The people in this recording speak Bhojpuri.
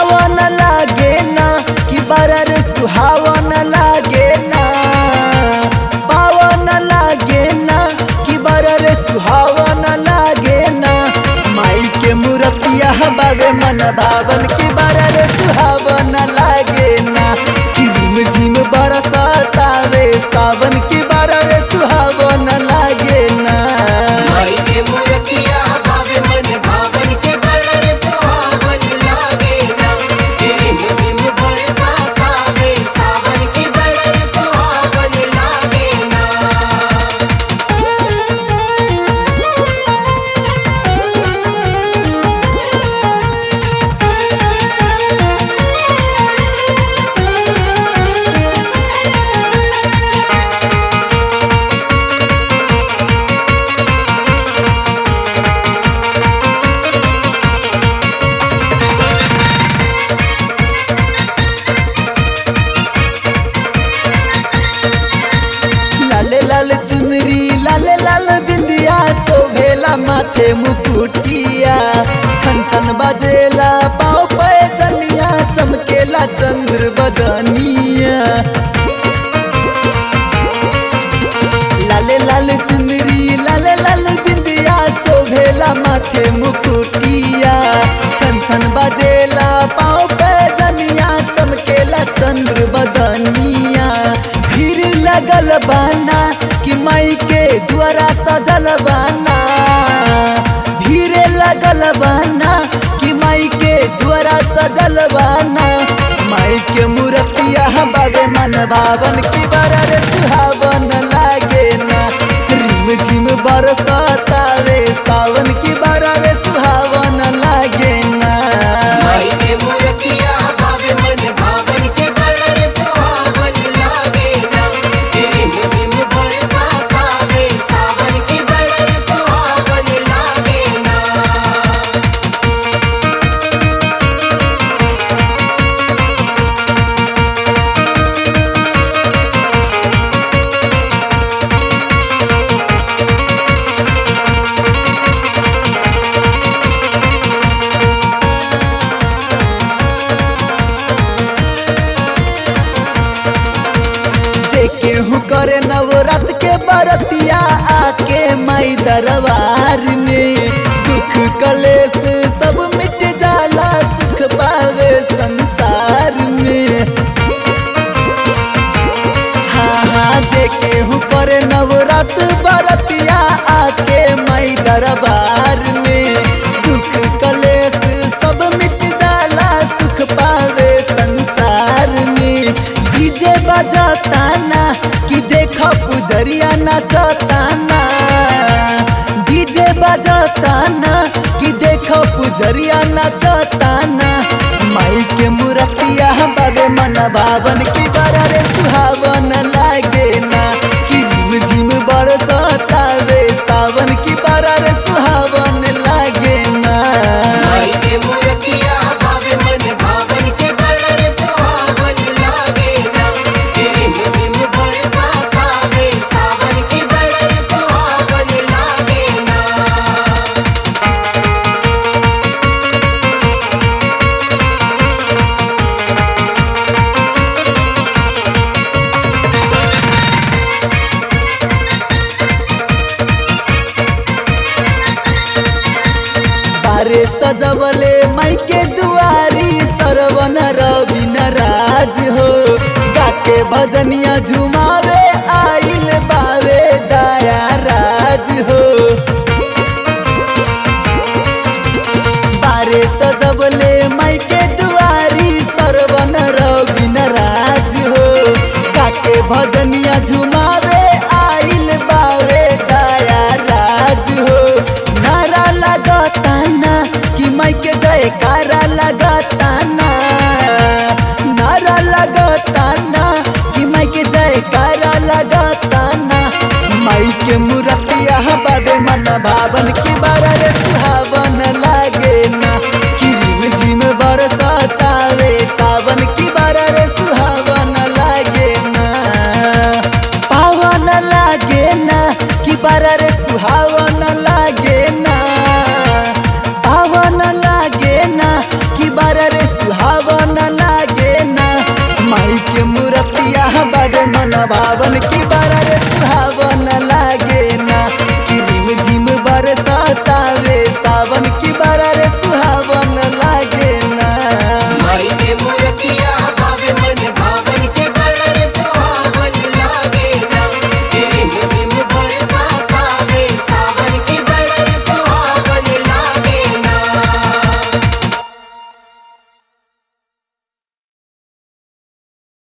पावन लागे ना कि बड़ा रे सुहावन लागे ना पावन लागे ना कि बड़ा रे सुहावन लागे ना माई के मूर्तिया बाबे मन भावन कि बड़ा रे सुहावन लागे ना कि झिम झिम बरसातावे सावन की बड़ा रे सुहावन लागे ना माई के मूर्तिया भावे मन भावन के बड़ा रे सुहावन लागे ना रिम झिम बरसात आवे सावन के बड़ा रे सुहावन लागे ना लाले लाल चुनरी लाले लाल बिंदिया शोभेला माथे मुकुटिया छन छन बजेला पाँव पे जनिया चमकेला चंद्र बदनिया लाले लाल चुनरी लाले लाल बिंदिया शोभेला माथे मुकुटिया छन छन बजेला पाँव पे जनिया चमकेला चंद्र बदनिया भीड़ लगल बाना कि माई के द्वारा सजल बाना भीड़ लगल बाना कि माई के द्वारा सजल बाना माई के मूर्तिया बाबे मन भावन की बड़ा रे सुहावन लागे ना रिम झिम बरसातावे सावन की बड़ा रे सुहावन लागे ना माई के मूर्तिया भावे मन भावन के बड़ा रे सुहावन लागे ना रिम झिम बरसात आवे सावन के बड़ा रे सुहावन लागे ना जे केहू करे नवरात के बरतिया आके माई दरबार में दुख कलेश सब मिट जाला सुख पावे संसार में हाँ हाँ जे केहू करे नवरात बरतिया आके माई दरबार में दुख कलेश सब मिट जाला सुख पावे संसार में डीजे बजाता ना कि देखो पुजरिया नचता ना डीजे बजाता ना कि देखो पुजरिया नचता ना माई के मूर्तिया बाबे मन भावन की बड़ा रे सुहावन लागे ना कि झिम झिम बरसातावे सावन की बड़ा रे सुहावन लागे ना माई के मूर्तिया भावे मन भावन के बड़ा रे सुहावन लागे ना रिम झिम बरसात आवे सावन के बड़ा रे सुहावन लागे ना बारे सजवले माई के दुआरी सरवन रवि राज हो गाके भजनिया झुमावे आइल बावे दया राज हो बारे सजवले माई के दुआरी सरवन रवि राज हो गाके भजनिया झुमावे आइल बावे दया राज हो नारा लगता ना कि माई के जयकारा लगता ना नारा लगता ना कि माई के जयकारा लगता ना माई के मूर्तिया बाबे मन भावन की बारा रे